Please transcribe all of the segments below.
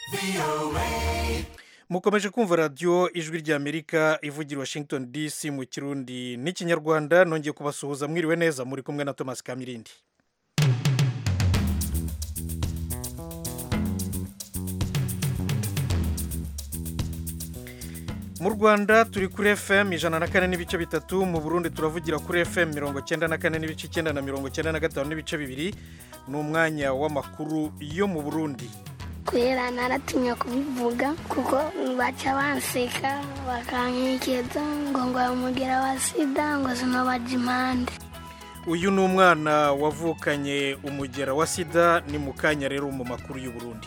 mukomeje kumva radiyo ijwi ry'amerika ivugira washington dc mu kirundi n'ikinyarwanda nongeye kubasuhuza mwiriwe neza muri kumwe na thomas kamirindi mu rwanda turi kuri fm ijana na kane n'ibice bitatu mu burundi turavugira kuri fm mirongo cyenda na kane n'ibice icyenda na mirongo cyenda na gatanu n'ibice bibiri ni umwanya w'amakuru yo mu burundi kubera naratinya kubivuga kuko baca banseka bakankekeza ngo ngo umugera wa sida ngo sinobaja impande uyu ni umwana wavukanye umugera wa sida ni mu kanya rero mu makuru y'u Burundi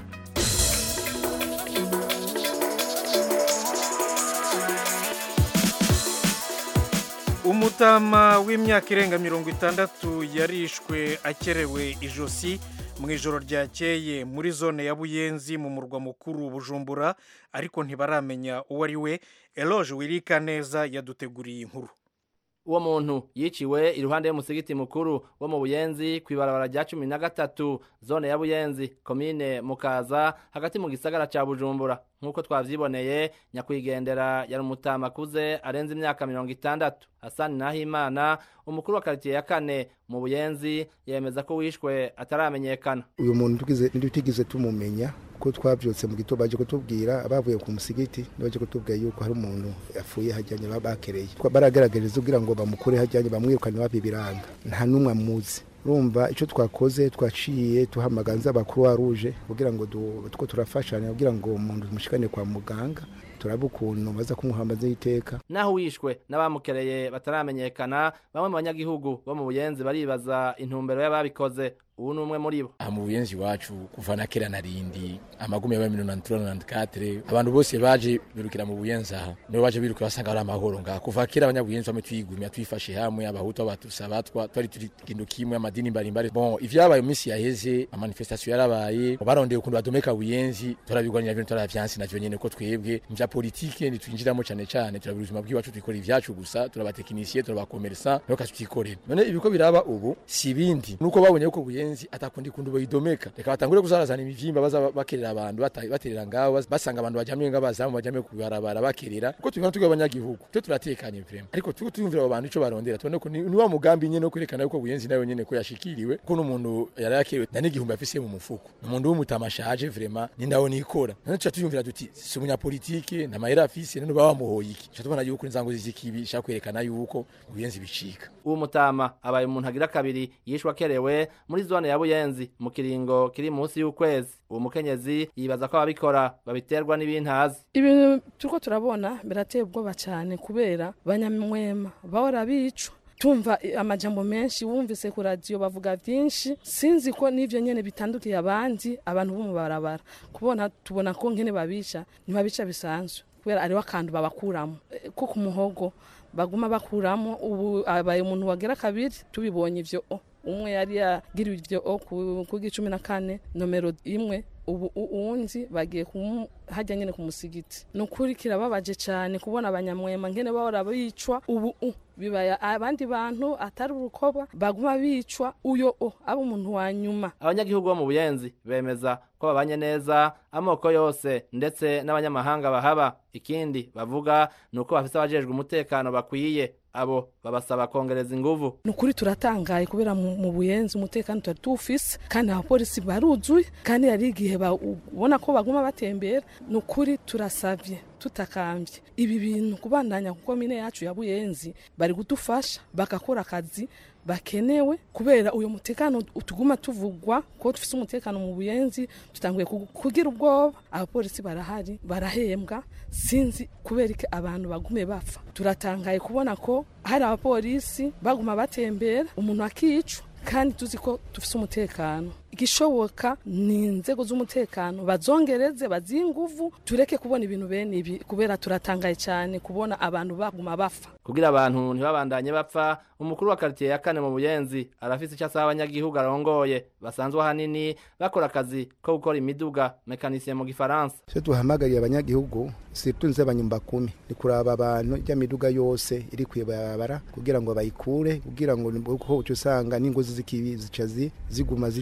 umutama w'imyaka irenga mirongo itandatu yarishwe akerewe ijosi mu ijoro ryakeye muri zone ya buyenzi mu murwa mukuru bujumbura ariko ntibaramenya uwo ari we eloge wirika neza yaduteguriye inkuru uwo muntu yiciwe iruhande y'umusigiti mukuru wo mu buyenzi ku ibarabara rya cumi na gatatu zone ya buyenzi komine mukaza hagati mu gisagara ca bujumbura nk'uko twavyiboneye nyakwigendera yari umutama akuze arenze imyaka mirongo itandatu hasani nahimana umukuru wa karitiye ya kane mu buyenzi yemeza ko wishwe ataramenyekana uyu muntu ntitugize tumumenya ko twabyutse mu gitondo baje kutubwira abavuye ku musigiti baje kutubwira yuko hari umuntu yapfuye hajyanye bakereye baragaragariza kugira ngo bamukure hajyanye bamwirukane babibiranga nta n'umwe amuzi urumva icyo twakoze twaciye tuhamaganza abakuru ruje kugira ngo two turafashanya kugira ngo umuntu tumushikane kwa muganga turaba ukuntu baza kumuhambaza iteka naho wishwe n'abamukereye bataramenyekana bamwe mu banyagihugu bo mu buyenzi baribaza intumbero y'ababikoze ubu ni umwe muri bo aha mu buyenzi iwacu kuva na kera na rindi amagumi yabaye mirongo itandatu na katire abantu bose baje birukira mu buyenzi aha nibo baje birukira basanga ari amahoro ngaha kuva kera abanyabuyenzi bamwe twigumya twifashe hamwe abahutu abatutsi abatwa twari turi kintu kimwe amadini mbarimbari bon ivyabaye mu minsi yaheze amanifestation yarabaye barondeye ukuntu badomeka buyenzi turabigwanira ibintu turavyansi navyo nyene ko twebwe mvya politike ntitwinjiramo cane cane turabira ubuzima bw'iwacu twikora ivyacu gusa turabatekinisiye turabakomersa niho kazi twikorera none ibiko biraba ubu si ibindi nuko babonye ko buyenzi buyenzi atakundi kundu bayidomeka reka batangure kuzarazana imivyimba baza bakerera abantu baterera ngaho basanga abantu bajamye ngabazamu bajamye kubarabara bakerera kuko tubona tugwe abanyagihugu twe turatekanye vraiment ariko tuko tuyumvira abo bantu ico barondera tubone ko ni wa mugambi nyene no kwerekana yuko buyenzi nayo nyene ko yashikiriwe ko n'umuntu yari yakerewe na n'igihumbi afise mu mufuko umuntu w'umutamashaje vraiment ni ndaho nikora none tuca tuyumvira duti si umunyapolitike na mahera afise none baba bamuhoye iki tuca tubona yuko inzango zizikibi shaka kwerekana yuko buyenzi bicika uwo mutama abaye umuntu agira kabiri yishwa akerewe muri zone ya buyenzi mu kiringo kiri munsi y'ukwezi uwo mukenyezi yibaza ko ababikora babiterwa n'ibintazi ibintu turiko turabona birateye ubwoba cyane kubera banyamwema bahora bicwa tumva amajambo menshi wumvise ku radiyo bavuga byinshi sinzi ko n'ivyo nyene bitandukiye abandi abantu bo mu barabara kubona tubona ko nkene babica ntibabica bisanzwe kubera ariho akantu babakuramo ko ku muhogo baguma bakuramo ubu abaye umuntu wagera kabiri tubibonye ivyo umwe yari yagiriwe ivyo ku gicumi na kane nomero imwe ubu uwundi bagiye hajya nyine ku musigiti ni ukuri kirababaje cyane kubona abanyamwema nkene bahora bicwa ubu bibaya abandi bantu atari urukoba baguma bicwa uyo o aba umuntu wa nyuma abanyagihugu bo mu buyenzi bemeza ko babanye neza amoko yose ndetse n'abanyamahanga bahaba ikindi bavuga ni uko bafise abajejwe umutekano bakwiye abo babasaba kongereza inguvu ni ukuri turatangaye kubera mu buyenzi umutekano tuari tuwufise kandi abapolisi baruzuye kandi hari igihe ubona ko baguma batembera ni ukuri turasavye tutakambye ibi bintu kubandanya kuko mine yacu ya buyenzi bari kudufasha bagakora akazi bakenewe kubera uyu mutekano tuguma tuvugwa ko dufise umutekano mu buyenzi tutanguye kugira ubwoba abapolisi barahari barahembwa sinzi kubera iki abantu bagume bapfa turatangaye kubona ko hari abapolisi baguma batembera umuntu akicwa kandi tuzi ko dufise umutekano igishoboka ni inzego z'umutekano bazongereze bazihe inguvu tureke kubona ibintu bene ibi kubera turatangaye cyane kubona abantu baguma bapfa kugira abantu ntibabandanye bapfa umukuru wa karitiye ya kane mu buyenzi arafise icyo asaba abanyagihugu arongoye basanzwe ahanini bakora akazi ko gukora imiduga mekanisiye mu gifaransa icyo duhamagariye abanyagihugu situnze abanyumba kumi ni kuraba abantu ijya miduga yose iri kwibarabara kugira ngo bayikure kugira ngo uko uca usanga n'ingozi z'ikibi zica ziguma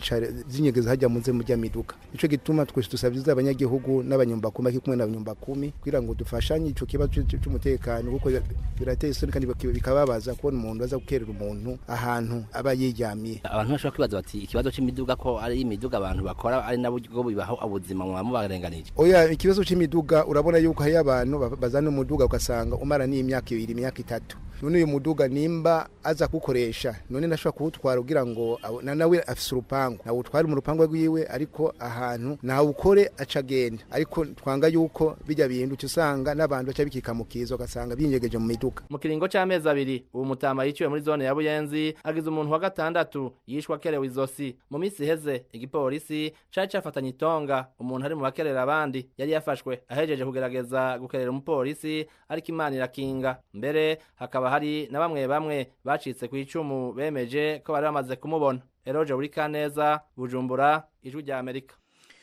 zinyegeza hajya munze mujya miduga nico gituma twese dusabye abanyagihugu n'abanyumbakumi aki kumwe n'abanyumbakumi kugira ngo dufashanye ico kibazo cy'umutekano kuko birateye isoni kandi bikababaza kubona umuntu aza gukerera umuntu ahantu aba yiryamiye abantu bashobora kwibaza bati ikibazo c'imiduga ko ari imiduga abantu bakora ari nabo bibaho ubuzima mwaba mubarenganije oya ikibazo c'imiduga urabona yuko hariyo abantu bazana umuduga ugasanga umara n'imyaka ibiri imyaka itatu none uyu muduga nimba aza kukoresha none nashobora kuwutwara kugira ngo nawe afise urupangu nawe utware mu rupangu rwiwe ariko ahantu nawe ukore aca agenda ariko twanga yuko bijya bintu uca usanga n'abantu baca bikika mu kizo ugasanga binyegeje mu miduga mu kiringo c'amezi abiri ubu mutama yiciwe muri zone ya buyenzi agize umuntu wa gatandatu yishwe akerewe izosi mu minsi iheze igipolisi cari cafatanye itonga umuntu ari mu bakerera abandi yari yafashwe ahejeje kugerageza gukerera umupolisi ariko imana irakinga mbere hakaba hari na bamwe bamwe bacitse ku icumu bemeje ko bari bamaze kumubona eroje buri kaneza bujumbura ijwi rya amerika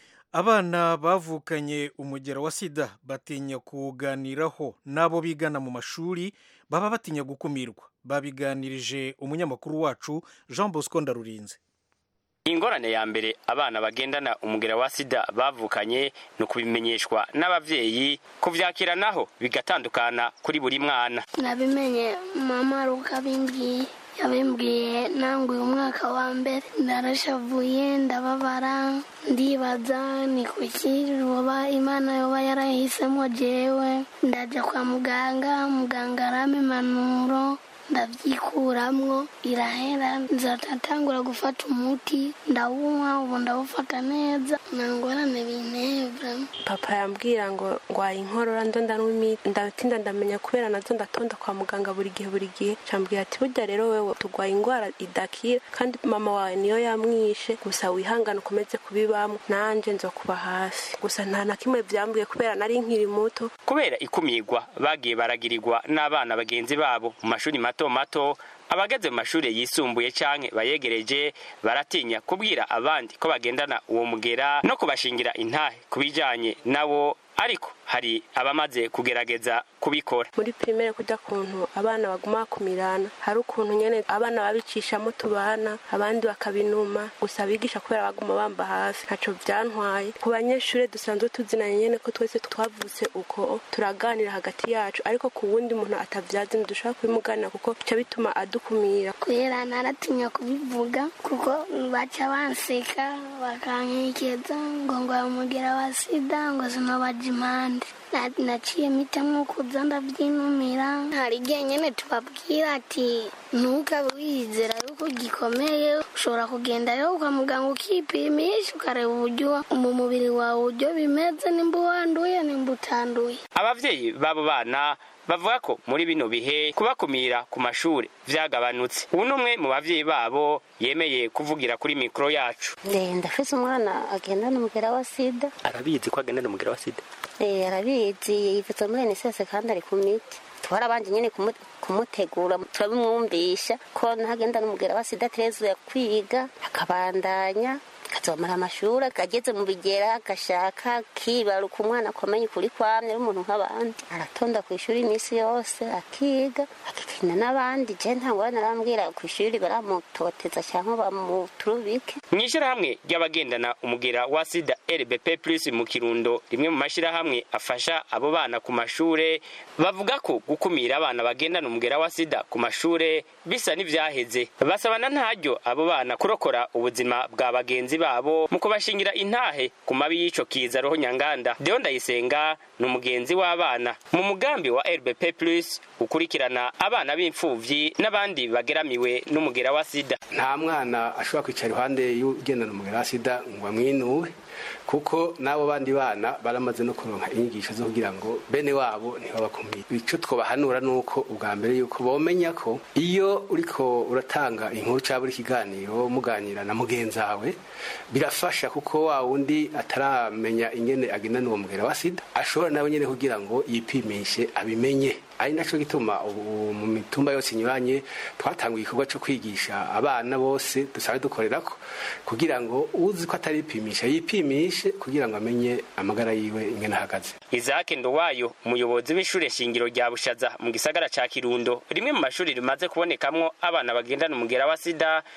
abana bavukanye umugero wa sida batinya kuwuganiraho n'abo bigana mu mashuri baba batinya gukumirwa babiganirije umunyamakuru wacu jean bosco ndarurinze ingorane ya mbere abana bagendana umugera wa sida bavukanye ni ukubimenyeshwa n'abavyeyi kuvyakira naho bigatandukana kuri buri mwana nabimenye mama rukabimbwiye yabimbwiye nanguye umwaka wa mbere ndarashavuye ndababara ndibaza ni kuki roba imana yoba yarahisemo jewe ndaja kwa muganga muganga arama impanuro ndabyikuramwo irahera nzatangura gufata umuti ndawunywa ubu ndawufata neza nta ngorane bintebra papa yambwira ngo ngwaye inkorora ndonda n'imiti ndatinda ndamenya kubera nazo ndatonda kwa muganga buri gihe buri gihe cambwira ati burya rero wewe turwaye indwara idakira kandi mama wawe niyo yamwishe gusa wihangane ukomeze kubibamo nanje nzokuba hafi gusa nta na kimwe vyambwiye kubera nari nkiri muto kubera ikumirwa bagiye baragirirwa n'abana bagenzi babo mu mashuri mato mato abageze mu mashuri yisumbuye canke bayegereje baratinya kubwira abandi ko bagendana uwo mugera no kubashingira intahe kubijanye nawo ariko hari abamaze kugerageza kubikora muri primaire kujya kuntu abana baguma bakumirana hari ukuntu nyene abana babicishamo tubana abandi bakabinuma gusa abigisha kubera baguma bamba hafi ntaco vyantwaye ku banyeshure dusanzwe tuzinanye nyene ko twese twavutse uko turaganira hagati yacu ariko ku wundi muntu atavyazi ntidushobora kubimuganira kuko bica bituma adukumira kubera naratinya kubivuga kuko baca banseka bakankekeza ngo ngo umugera wa sida ngo sinobaja impande naciye mitamwo kuza ndavyinumira hari igihe nyene tubabwira ati ntukabe wizera yuko gikomeye ushobora kugenda rero kwa muganga ukipimisha ukareba uburyo mu mubiri wawe uburyo bimeze nimba wanduye nimba utanduye abavyeyi b'abo bana bavuga ko muri bino bihe kubakumira ku mashuri vyagabanutse ubu n'umwe mu bavyeyi babo yemeye kuvugira kuri mikoro yacu ndafise umwana agendana umugera wa sida arabizi ko agendana umugera wa sida eh arabizi yivuze muri NSS kandi ari ku miti twarabanje nyene kumutegura turabimwumvisha ko ntagendana umugera wa sida aterezuye kwiga akabandanya akazomara amashuri ageze mu bigera agashaka kibaruka umwana akomeye ukuri kwamye ari umuntu nk'abandi aratonda ku ishuri iminsi yose akiga akikina n'abandi je nta ngorane arambwira ku ishuri baramutoteza cyangwa bamuturubike mu ishyirahamwe ry'abagendana umugera wa sida rbp plus mu kirundo rimwe mu mashyirahamwe afasha abo bana ku mashure bavuga ko gukumira abana bagendana umugera wa sida ku mashure bisa n'ivyaheze basabana ntaryo abo bana kurokora ubuzima bwa bagenzi babo mu kubashingira intahe ku mabi y'ico kiza roho nyanganda deo ndayisenga ni umugenzi w'abana mu mugambi wa rbp plus ukurikirana abana b'imfuvyi n'abandi bageramiwe n'umugera wa sida nta mwana ashobora kwicara iruhande y'ugendana umugera wa sida ngo amwinuwe kuko n'abo bandi bana baramaze no kuronka inyigisho zo kugira ngo bene wabo ntibabakumire ico twobahanura nuko ubwa mbere yuko bomenya ko iyo uriko uratanga inkuru cyangwa uri kiganiro muganira na mugenzi wawe birafasha kuko wa wundi ataramenya ingene agendana uwo mugera wa sida ashobora nawe nyene kugira ngo yipimishe abimenye ari naco gituma ubu mu mitumba yose inyuranye twatanguye igikorwa co kwigisha abana bose dusanzwe dukorerako kugira ngo uzi ko ataripimisha yipimishe kugira ngo amenye amagara yiwe ingene ahagaze Isaac Ndowayo umuyobozi w'ishure shingiro rya Bushaza mu gisagara ca Kirundo rimwe mu mashuri rimaze kubonekamwo abana bagendana umugera wa sida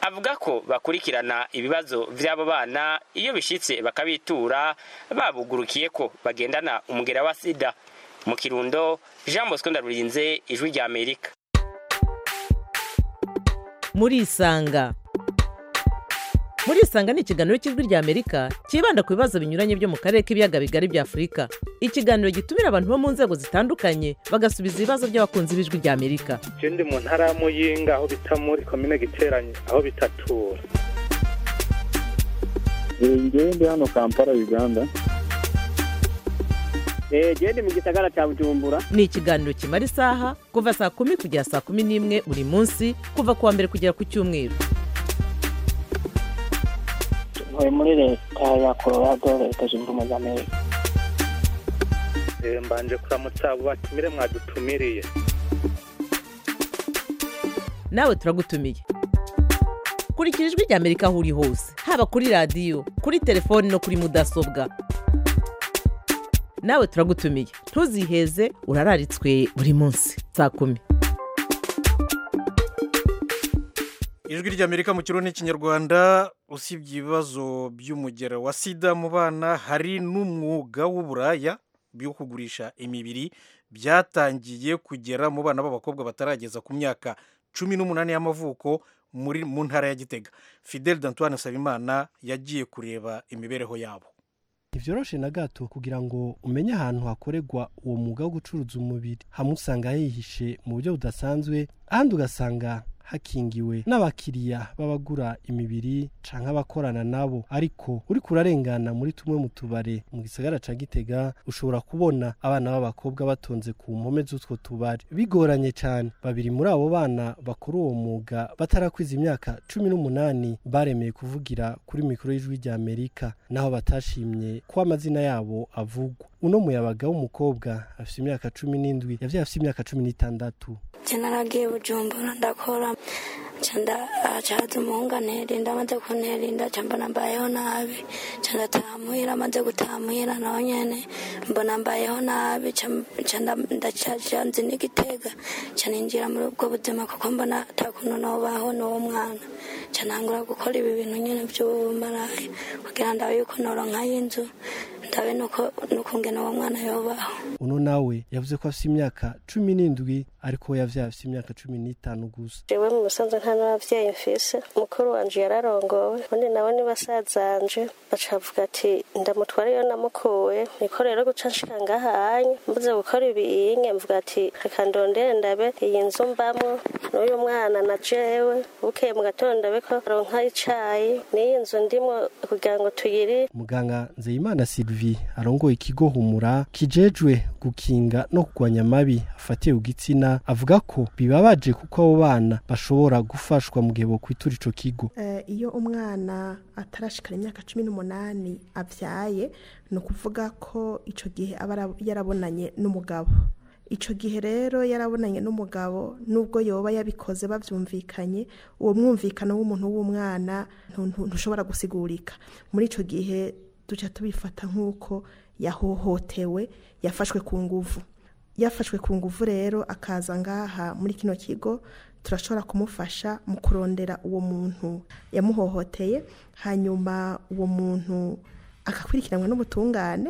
avuga ko bakurikirana ibibazo vy'abo bana iyo bishitse bakabitura babugurukiye ko bagendana umugera wa sida mu kirundo jean bosco ndarurinze ijwi rya amerika murisanga murisanga ni ikiganiro cy'ijwi rya amerika cyibanda ku bibazo binyuranye byo mu karere k'ibiyaga bigari bya afurika ikiganiro gitumira abantu bo mu nzego zitandukanye bagasubiza ibibazo by'abakunzi b'ijwi rya amerika je ndi mu ntara ya muyinga aho bita muri komine giteranye aho bitatura ngewe ndi hano kampala uganda genda mu gisagara cya bujumbura ni ikiganiro kimara isaha kuva saa kumi kugera saa kumi n'imwe buri munsi kuva ku wa mbere kugera ku cyumweru ntuye muri leta ya colorado leta zunze ubumwe za amerika Eh, mbanje kuramutsa abo batumire mwadutumiriye nawe turagutumiye kurikira ijwi rya amerika aho uri hose haba kuri radiyo kuri telefoni no kuri mudasobwa nawe turagutumiye ntuziheze urararitswe buri munsi saa kumi ijwi ry'amerika mu kirundi n'ikinyarwanda usibye ibibazo by'umugero wa sida mu bana hari n'umwuga w'uburaya byo kugurisha imibiri byatangiye kugera mu bana b'abakobwa batarageza ku myaka cumi n'umunani y'amavuko muri mu ntara ya gitega fidel d'antoine nsabimana yagiye kureba imibereho yabo ntibyoroshe na gato kugira ngo umenye ahantu hakorerwa uwo mwuga wo gucuruza umubiri hamwe usanga hihishe mu buryo budasanzwe ahandi ugasanga hakingiwe n'abakiriya b'abagura imibiri canke abakorana nabo ariko uriko urarengana muri tumwe mu tubare mu gisagara ca gitega ushobora kubona abana b'abakobwa batonze ku mpome z'utwo tubare bigoranye cane babiri muri abo bana bakora uwo mwuga batarakwiza imyaka cumi n'umunani baremeye kuvugira kuri mikoro y'ijwi rya amerika naho batashimye ko amazina yabo avugwa uno muyabaga w'umukobwa afite imyaka cumi n'indwi yavyaye afite imyaka cumi n'itandatu je naragiye bujumbura ndakora canda acaza umuhungu anterinda amaze kunterinda ca mbona mbayeho nabi ca ndataha muhira amaze gutaha muhira naho nyene mbona mbayeho nabi ca ndacaja nzi n'igitega ca ninjira muri ubwo buzima kuko mbona ata kuntu nobaho n'uwo mwana ca ntangura gukora ibi bintu nyene vy'ubumaraya kugira ndabe yuko noronkayo inzu ndabe n'ukungena uwo mwana yobaho uno nawe yavuze ko afite imyaka cumi n'indwi ariko we yavyaye afite imyaka cumi n'itanu gusa jewe mu busanzwe nta n'abavyeyi mfise mukuru wanje yararongowe ubundi nawe ni basazanje baca bavuga ati ndamutwara iyo namukuye niko rero guca nshika ngahanye mbuze gukora ibiyinge mvuga ati reka ndondere ndabe iyi nzu mbamwo n'uyu mwana na jewe bukeye mu gatondo ndabe ko aronka icayi n'iyi nzu ndimwo kugira ngo tuyiri muganga nzeyimana sylvie arongoye ikigo humura kijejwe gukinga no kurwanya amabi afatiye ku gitsina avuga ko bibabaje kuko abo bana bashobora gufashwa mu gihe bokwitura ico kigo iyo umwana atarashikana imyaka cumi n'umunani abyaye ni ukuvuga ko icyo gihe aba yarabonanye n'umugabo icyo gihe rero yarabonanye n'umugabo nubwo yoba yabikoze babyumvikanye uwo mwumvikano w'umuntu w'umwana ntushobora gusigurika muri icyo gihe duca tubifata nk'uko yahohotewe yafashwe ku nguvu yafashwe ku nguvu rero akaza ngaha muri kino kigo turashobora kumufasha mu kurondera uwo muntu yamuhohoteye hanyuma uwo muntu agakurikiranwa n'ubutungane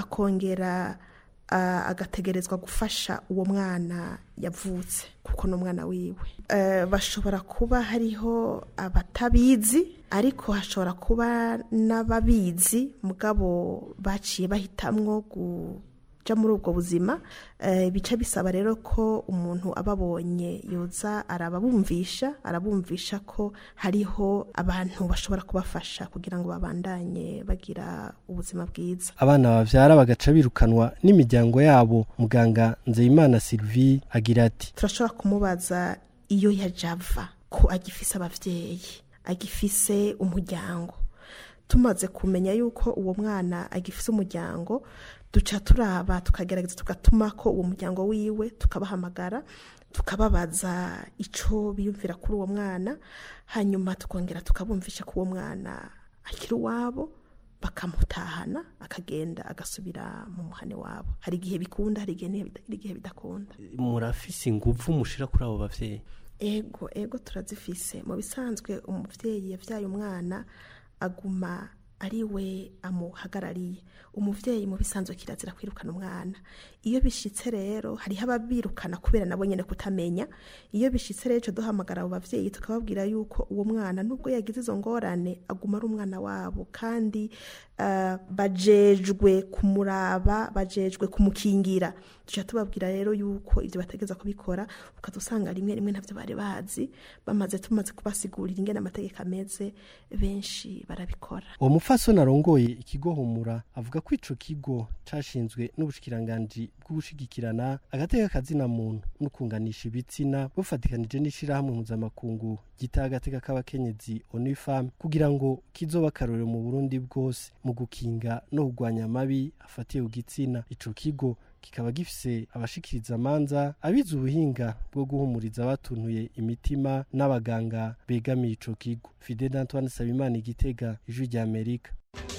akongera agategerezwa gufasha uwo mwana yavutse kuko ni umwana wiwe bashobora kuba hariho abatabizi ariko hashobora kuba n'ababizi mugabo baciye bahitamwo kuja muri ubwo buzima bica bisaba rero ko umuntu ababonye yoza arababumvisha arabumvisha ko hariho abantu bashobora kubafasha kugira ngo babandanye bagira ubuzima bwiza abana bavyara bagaca birukanwa n'imiryango yabo muganga nzeyimana sylvie agira ati turashobora kumubaza iyo yajava ko agifise abavyeyi agifise umuryango tumaze kumenya yuko uwo mwana agifise umuryango duca turaba tukagerageza tugatuma ko uwo muryango wiwe tukabahamagara tukababaza icyo biyumvira kuri uwo mwana hanyuma tukongera tukabumvisha ko uwo mwana akiri uwabo bakamutahana akagenda agasubira mu muhane wabo hari igihe bikunda hari igihe bidakunda murafise inguvu mushira kuri abo bavyeyi ego ego turazifise mu bisanzwe umubyeyi yabyaye umwana aguma ari we amuhagarariye umubyeyi mu bisanzwe kirazira kwirukana umwana iyo bishitse rero hariho ababirukana kubera nabo nyine kutamenya iyo bishitse rero duhamagara abo babyeyi tukababwira yuko uwo mwana nubwo yagize izo ngorane aguma ari umwana wabo kandi ah, bajejwe kumuraba bajejwe kumukingira tujya tubabwira rero yuko ibyo bategeza kubikora ukaza usanga rimwe rimwe ntabyo bari bazi bamaze tumaze kubasigurira ingene amategeko ameze benshi barabikora uwo mupfasoni arongoye ikigo humura avuga ko ico kigo cashinzwe n'ubushikiranganji bw'ugushigikirana agateka kazina muntu no kunganisha ibitsina bufatikanije n'ishirahamwe mpuzamakungu gita agateka k'abakenyezi onifam kugira ngo kizoba akarorero mu burundi bwose mu gukinga no kurwanya amabi afatiye ku gitsina ico kigo kikaba gifise abashikiriza amanza abize ubuhinga bwo guhumuriza abatuntuye imitima n'abaganga begamiye ico kigo fide d'antoine sabimana igitega ijwi rya amerika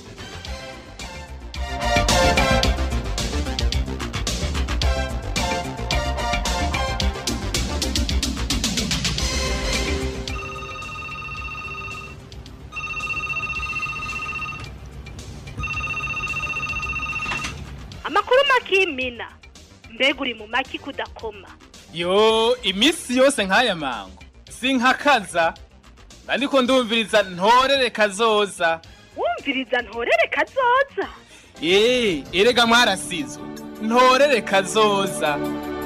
amakuru makimina mbega uri mu maki kudakoma yo iminsi yose nk'aya mango sinkakaza ariko ndumviriza ntorere kazoza wumviriza ntorere kazoza eee erega mwarasizwe ntorere kazoza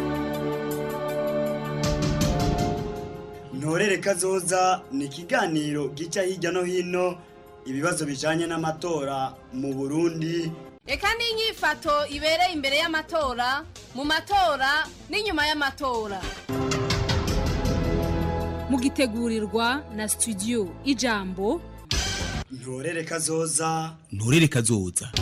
ntorere kazoza ni ikiganiro gica hirya no hino ibibazo bijanye n'amatora mu burundi reka n'inyifato ibereye imbere y'amatora mu matora n'inyuma y'amatora mugitegurirwa na studio ijambo ntorere kazoza nturere kazoza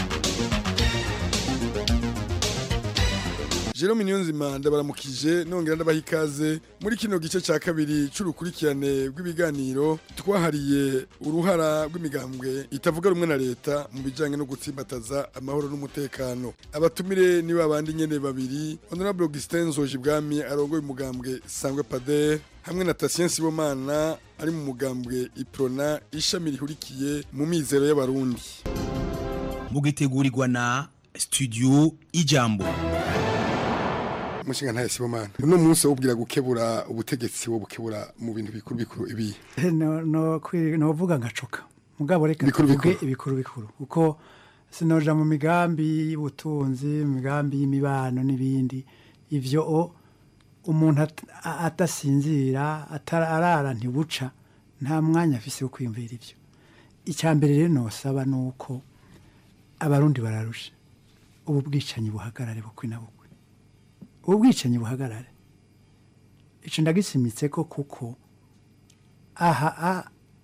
Jerome Niyonzima ndabaramukije nongera ndabaha ikaze muri kino gice ca kabiri c'urukurikirane rw'ibiganiro twahariye uruhara rw'imigambwe itavuga rumwe na leta mu bijanye no gutsimbataza amahoro n'umutekano abatumire ni babandi nyene babiri Honorable Augustin Nzojibwami arongoye umugambwe Sangwe Pader hamwe na Tatien Sibomana ari mu mugambwe Iprona ishami rihurikiye mu mizero y'abarundi mugitegurirwa na studio ijambo umushinga ntaye Sibomana uno munsi wubwira gukebura ubutegetsi wo bukebura mu bintu bikuru bikuru ibi no no kwi- novuga ngacuka mugabo reka Bikuru tuvuge bikuru. ibikuru bikuru uko sinoja mu migambi y'ubutunzi mu migambi y'imibano n'ibindi ivyo o umuntu at- a- adasinzira atara- arara ntibuca nta mwanya afise wo kwiyumvira ivyo icya mbere rero nosaba ni uko abarundi bararusha ubu bwicanyi buhagarare bukwi na bukwi ubu bwicanyi buhagarare ico ndagisimitse ko kuko aha a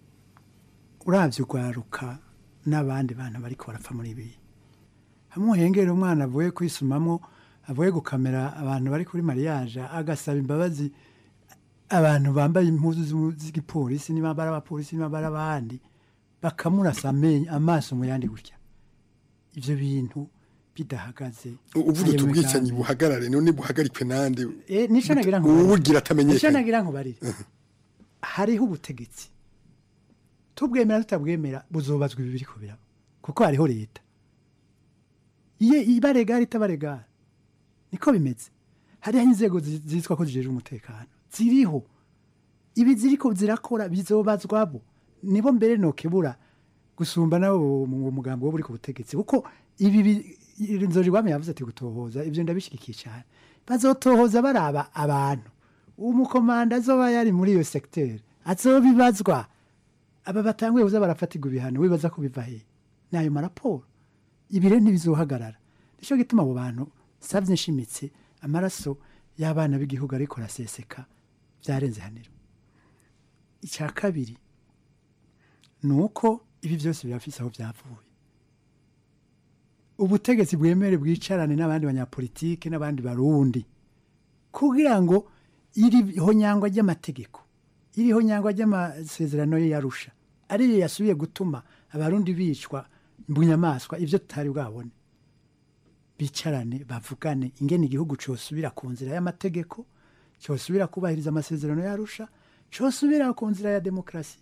uravye urwaruka n'abandi bantu bariko barapfa muri ibi hamwe uhengera umwana avuye kwisumamwo avuye gukamera abantu bari kuri mariage agasaba imbabazi abantu bambaye impuzu z'u- z'igipolisi niba bari abapolisi niba bari abandi bakamurasa amenyo amaso mu yandi gutya ivyo bintu bidahagaze uvuga ayo uti ubwicanyi migambi. buhagarare none buhagarikwe nande Eh, nico nagira ngo uwugira nico atamenyekanye nagira ngo barire hariho ubutegetsi tubwemera tutabwemera buzobazwa ibi biriko biraba kuko hariho leta iye ibaregara itabaregara niko bimeze hariho inzego zi- zitwa ko zijejwe umutekano ziriho ibi ziriko zirakora bizobazwabo nibo mbere nokebura gusumba nabo mu mugambo wo buri ku butegetsi kuko ibi bi- inzori rwame yavuze ati gutohoza ivyo ndabishigikiye cyane bazotohoza baraba abantu umukomanda azoba yari muri iyo sekiteri azobibazwa aba batanguye kuza barafatirwa ibihano wibaza ko biva hehe ni ayo maraporo ibi rero ntibizohagarara nicyo gituma abo bantu savye nshimitse amaraso y'abana b'igihugu ariko araseseka byarenze haniro icya kabiri ni uko ibi byose birafise aho byavuye ubutegetsi bwemere bwicarane n'abandi banyapolitike n'abandi barundi kugira ngo iriho nyangwa ry'amategeko iriho nyangwa ry'amasezerano ye yarusha ariyo yasubiye gutuma abarundi bicwa bunyamaswa ibyo tutari bwabone bicarane bavugane ingene igihugu cyosubira ku nzira y'amategeko cyosubira kubahiriza amasezerano yarusha cyosubira ku nzira ya demokarasi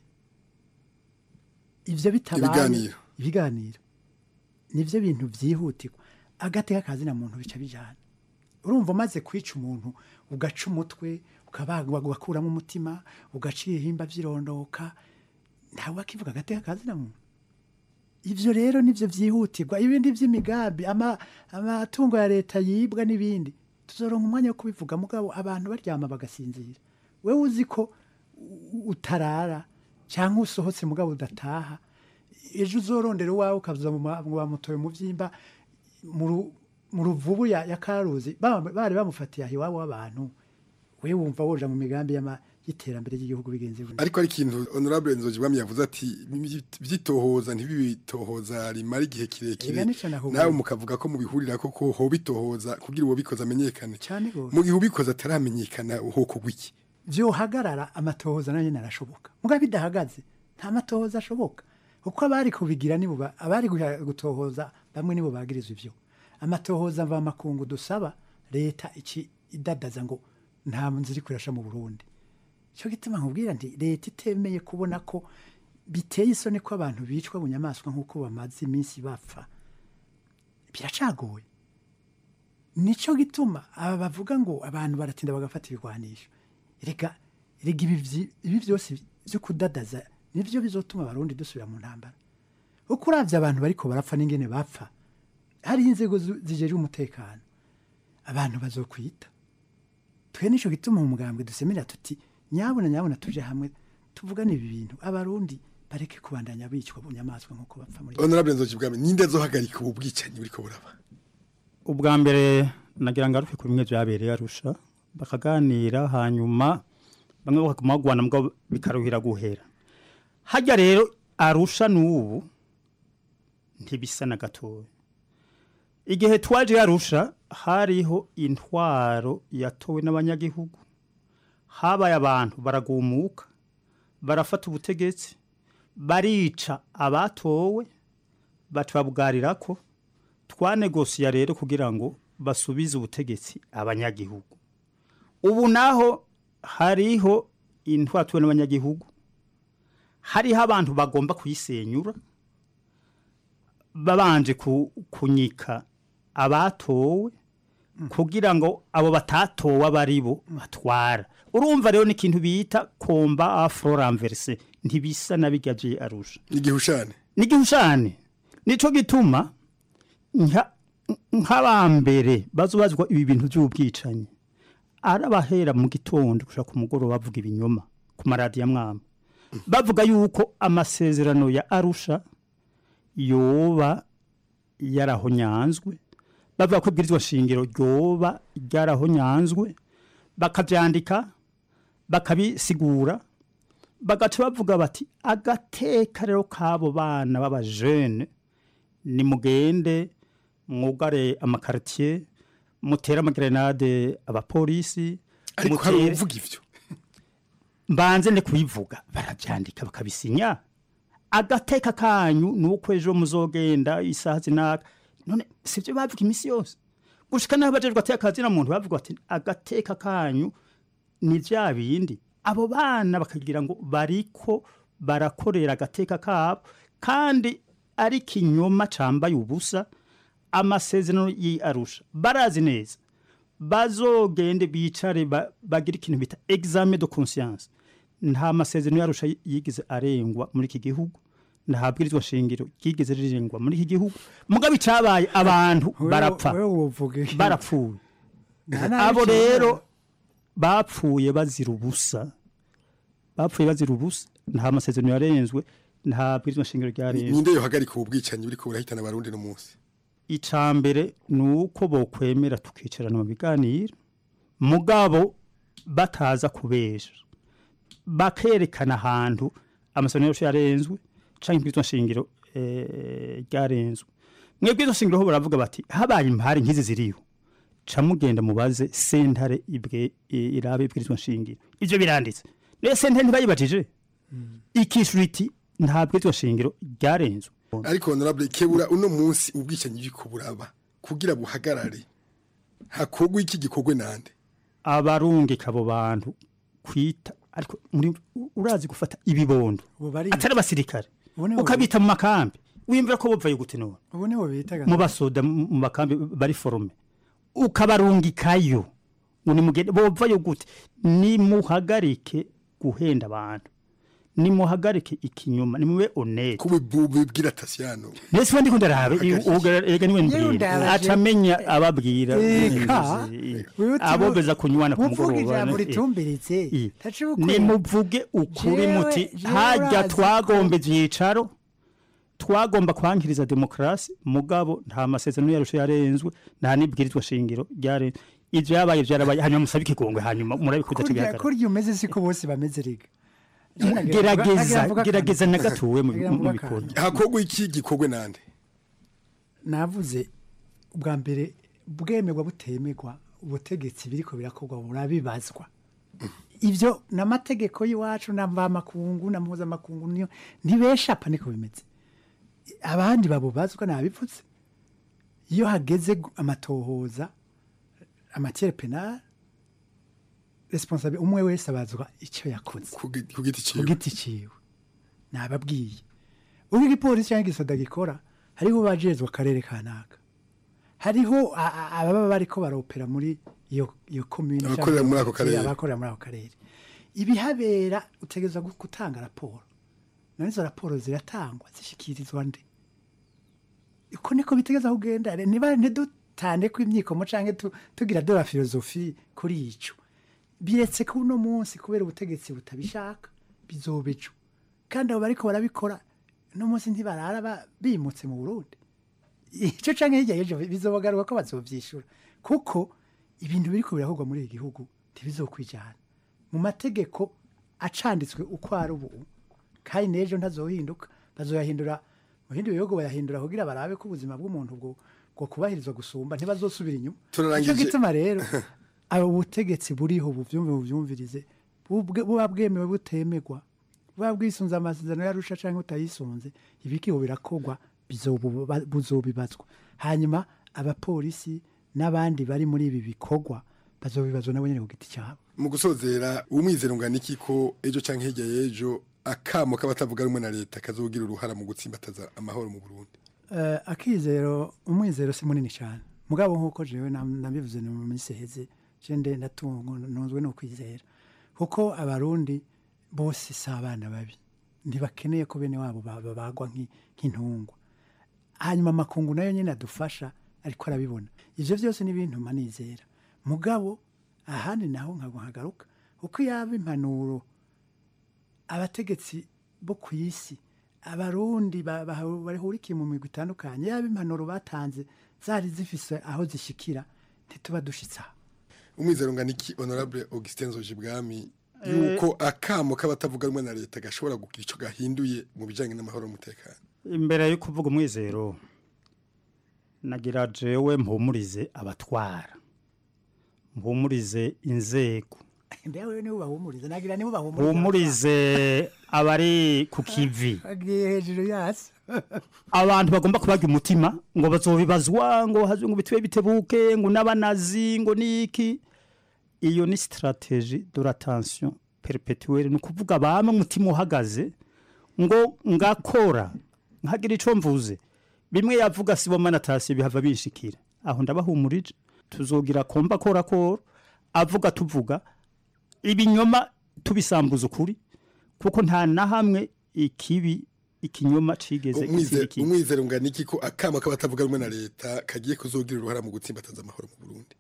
ibyo bitabaye Ibiganiro. ibiganiro nibyo bintu byihutirwa agateka kazina muntu bica bijyana urumva umaze kwica umuntu ugaca umutwe ukabagwa ugakuramo umutima ugaca ibihimba by'irondoka ntawe wakivuga agateka kazina muntu ibyo rero nibyo byihutirwa ibindi by'imigambi ama- amatungo ya leta yibwa n'ibindi tuzoronka umwanya wo kubivuga mugabo abantu baryama bagasinzira wewe uzi ko u- utarara cyangwa usohotse mugabo udataha ejo uzorondera uwawe ukaza mu ma- mu bamutoye mu byimba mu ru- mu ruvubu ya, ya karuzi ba- bari bamufatiye aho iwabo w'abantu we wumva woja mu migambi y'ama- y'iterambere ry'igihugu bigenze gutya. ariko ari ikintu honorable nzojibwami yavuze ati byitohoza ntibibitohoza rimara igihe kirekire Ega nico nakubwiye. nawe mukavuga ko mubihurira ko ko hoba itohoza kugira uwo bikoze amenyekane cyane gose mu gihe ubikoze ataramenyekana hoko gwiki vyohagarara amatohoza nayo nyene arashoboka mugabo bidahagaze nta matohoza ashoboka kuko abari kubigira nibo ba- abari guha- gutohoza bamwe nibo bagirizwa ivyo amatohoza mva makungu dusaba leta iki idadaza ngo nta nzira iri kurasha mu Burundi cyo gituma nkubwira nti leta itemeye kubona ko biteye isoni ko abantu bicwa mu nyamaswa nk'uko bamaze iminsi bapfa biracagoye nicyo gituma aba bavuga ngo abantu baratinda bagafata ibigwanisho reka rega ibi vyi- ibi byose byo kudadaza nibyo bizotuma abarundi dusubira mu ntambara uko uravye abantu bariko barapfa n'ingene bapfa hariho inzego zu- zijejwe umutekano abantu bazokwita twe nico gituma mu mugambwe dusemerera tuti nyabuna nyabuna tuje hamwe tuvugane ibi bintu abarundi bareke kubandanya bicwa mu nyamaswa nk'uko bapfa muri honorable nzojibwami ninde azohagarika ubu bwicanyi buriko buraba ubwa mbere nagira ngo arufe ku bimwe byabereye arusha bakaganira hanyuma bamwe bakaguma bagwana mbwa bikaruhira guhera hajya rero arusha n'ubu ntibisa na gatoya igihe twaje arusha hariho intwaro yatowe n'abanyagihugu habaye abantu baragumuka barafata ubutegetsi barica abatowe batubabwarira ko twanegosiya rero kugira ngo basubize ubutegetsi abanyagihugu ubu naho hariho intwatuwe n'abanyagihugu hariho abantu bagomba kuyisenyura babanje ku- kunyika abatowe kugira ngo abo batatowe aba ari bo batwara urumva rero n'ikintu bita komba afro ranverse ntibisa na bijya bye arusha igihushane n'igihushane nico gituma nka- nk'abambere bazobazwa ibi bintu by'ubwicanyi arabahera mu gitondo gushaka ku mugoroba bavuga ibinyoma ku maradiyo amwamba bavuga yuko amasezerano ya arusha yoba yarahonyanzwe bavuga ko ibwirizwa shingiro ryoba ryarahonyanzwe bakabyandika bakabisigura bagaca bavuga bati agateka rero k'abo bana b'abajene nimugende mwugare amakaritiye mutere amagerenade abapolisi ariko hari mutere- uvuga ivyo mbanze ne kubivuga barabyandika bakabisinya agateka kanyu ni uko ejo muzogenda isaha zinaka none sibyo bavuga iminsi yose gushika naho bajejwe ateka kazina muntu bavuga ati agateka kanyu ni bya bindi abo bana bakagira ngo bariko barakorera agateka kabo kandi ari kinyoma cambaye ubusa amasezerano y'arusha barazi neza bazogende bicare ba- bagire ikintu bita examen de conscience nta masezerano yarusha yigeze arengwa muri iki gihugu nta bwirizwa shingiro ryigeze rirengwa muri iki gihugu mugabo icabaye abantu Wewe- barapfa wewe uvuga iki? barapfuye Nta nabi abo cyane. rero bapfuye bazira ubusa bapfuye bazira ubusa nta masezerano yarenzwe nta bwirizwa shingiro ryarenzwe ninde yohagarika ubu bwicanyi buriko burahitana abarundi no munsi icambere ni uko bokwemera tukicarana mu biganiro mugabo bataza kubesha bakerekana ahantu amasezerano yose yarenzwe canke ibwirizwa shingiro eh, ryarenzwe mwebwe izo shingiro ho baravuga bati habaye impari nk'izi ziriho ca mugenda mubaze sentare ibwe i- irabe ibwirizwa shingiro ivyo biranditse rero sentare ntibayibajije ikishura iti nta bwirizwa shingiro ryarenzwe ariko honorable kebura uno munsi ubwicanyi buriko buraba kugira buhagarare hakorwa iki gikorwe nande abarungika abo bantu kwita ariko muri urazi gufata ibibondo Ubu bari- atari abasirikare Ubu nibo- ukabita mu makambi wimvira ko bopfaye gute none ubu nibo bitaga mu basoda mu mu makambi bari forume ukabarungikayo ngo nimugende bopfayo gute nimuhagarike guhenda abantu nimuhagarike ikinyoma nimube honete kubibwira tasiyano nese ubundi ko ndarabe ega niwe mbwira ndabaje. acamenya ababwira Eka. Wibuti abo bu- beza kunywana ku uvuga mugoroba ijambo eh. ritumbiritse Eh. taciye ukuri. nimuvuge ukuri Jewe- muti jewe hajya urazi ko- twagomba ibyicaro twagomba kwankiriza demokarasi mugabo nta masezerano yarusha yarenzwe nta n'ibwirizwa shingiro ryarenzwe ibyo yabaye byarabaye hanyuma musabe ikigongwe hanyuma murabikuza kurya kibihagarara kurya umeze siko bose bameze rega gerageza gerageza na gatuwe mu mu bikorwa hakorwa iki gikorwe nande navuze ubwa mbere bwemerwa butemerwa ubutegetsi biriko birakorwa burabibazwa ivyo n'amategeko y'iwacu na mvamakungu na mpuzamakungu niyo ntibeshapa niko bimeze abandi babubazwa nabipfutse iyo hageze gu- amatohoza amatiere penal responsable umwe wese abazwa icyo yakoze ku giti ciwe ku giti ciwe nababwiye ubwo igipolisi cyangwa igisoda gikora hariho bajejwe akarere kanaka hariho a- a- ababa bariko baropera muri iyo iyo commune Abakorera muri ako karere. abakorera muri ako karere ibihabera utegerezwa gu- gutanga raporo none izo raporo ziratangwa zishikirizwa nde uko niko bitegeza kugenda re- niba ntidutande ko imyikomo canke tu- tugira de la filozofi kuri ico biretse ko uno munsi kubera ubutegetsi butabishaka bizoba ejo kandi abo bariko barabikora uno munsi ntibarara ba- bimutse mu burundi icyo canke hirya y'ejo bizobagaruka ko bazovyishura kuko ibintu biriko birakorwa muri iki gihugu ntibizokwijana mu mategeko acanditswe uko ari ubu kandi n'ejo ntazohinduka bazoyahindura mu bindi bihugu bayahindura kugira barabe ko ubuzima bw'umuntu bwo bwo kubahirizwa gusumba ntibazosubira inyuma Turarangije. nicyo gituma rero abo butegetsi buriho buvyumve buvyumvirize bubwe- buba bwemewe butemerwa buba bwisunze amasezerano yarusha canke utayisunze ibikiho birakorwa bizobuba- buzobibazwa hanyuma abapolisi n'abandi bari muri ibi bikorwa bazobibazwa nabo nyene ku giti cyabo mu gusozera umwizero ungana iki ko ejo cyangwa hirya y'ejo akamo k'abatavuga rumwe na leta kazogira uruhara mu gutsimbataza amahoro mu burundi Eh, akizero umwizero si munini cyane mugabo nk'uko jewe nam- nabivuze no mu minsi iheze je nde ndatungo ntunzwe no kwizera kuko abarundi bose si abana babi ntibakeneye ko bene wabo ba- babagwa nk'i- nk'intungwa hanyuma amakungu nayo nyine adufasha ariko arabibona ivyo vyose ni ibintu manizera mugabo ahandi naho nkago nkagaruka kuko yaba impanuro abategetsi bo ku isi abarundi ba- ba- bahurikiye mu migwi itandukanye yaba impanuro batanze zari zifise aho zishikira ntituba dushitse aho umwizero ungana iki honorable augustin zojibwami yuko akamo k'abatavuga rumwe na leta gashobora kugira icyo gahinduye mu bijyanye n'amahoro n'umutekano imbere yo kuvuga umwizero nagira jewe mpumurize abatwara mpumurize inzego ndewe nibo bahumuriza nagira nibo bahumuriza mpumurize abari ku kivi agiye hejuru yasi abantu bagomba kubaga umutima ngo bazobibazwa ngo hazwe ngo bitwe bitebuke ngo n'abanazi ngo niki iyo ni strategie de la tension perpetuelle ni ukuvuga bamwe umutima uhagaze ngo ngakora nkagira ico mvuze bimwe yavuga sibomana tasi bihava bishikira aho ndabahumurije tuzogira komba kora kora avuga tuvuga ibinyoma tubisambuza ukuri kuko nta na hamwe ikibi ikinyoma cigeze Umwize- gutsinda ikindi. umwizero ungana iki ko akamo k'abatavuga rumwe na leta kagiye kuzogira uruhara mu gutsimbataza amahoro mu burundi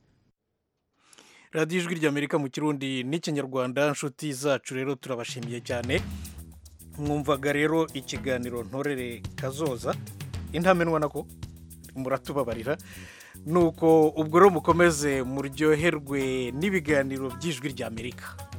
radiyo ijwi ry'amerika mu kirundi n'ikinyarwanda inshuti zacu rero turabashimiye cyane mwumvaga rero ikiganiro ntorere kazoza intamenwa nako muratubabarira nuko ubwo rero mukomeze muryoherwe n'ibiganiro by'ijwi ry'amerika